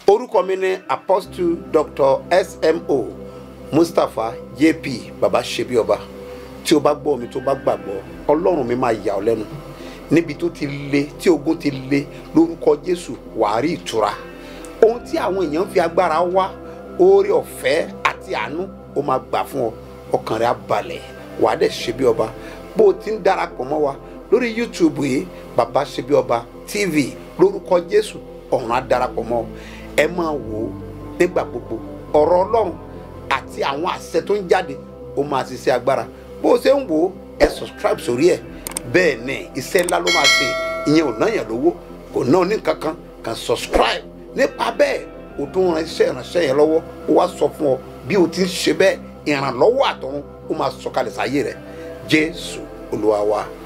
orúkọ mi ni apostle dr smo mustapha jp baba ṣebíọba tí o bá gbọ́ mi tó bá gbàgbọ́ ọlọ́run mi máa yà ọ́ lẹ́nu níbi tó ti le tí ogun ti le lórúkọ jésù wàá rí ìtura ohun tí àwọn èèyàn fi agbára wá oore ọ̀fẹ́ àti àánú ó máa gbà fún ọ ọkàn rẹ á balẹ̀ wàá dẹ̀ ṣe bí ọba bó o ti ń darapọ̀ mọ́ wa lórí youtube yìí bàbá ṣe bí ọba tv lórúkọ jésù ọ̀run á darapọ̀ mọ́ ọ ẹ máa wò ó nígbà gbogbo ọ̀rọ̀ ọlọ́run àti àwọn àṣẹ tó ń jáde ó máa ṣiṣẹ́ agbára bó o ṣe ń wò ó ẹ subscribe sórí ẹ bẹ́ẹ̀ ni iṣẹ́ ńlá ló máa ṣe ìyẹn ò náyàn lówó kò ná ní kankan kan subscribe nípa bẹ́ẹ̀ o tún ran iṣẹ́ ìránṣẹ́ yẹn lọ́wọ́ ó wá sọ fún ọ bí o ti ń ṣe bẹ́ẹ̀ ìrànlọ́wọ́ àtọ̀run ó máa sọ̀kalẹ̀ sáyé rẹ̀ jésù olúwa wa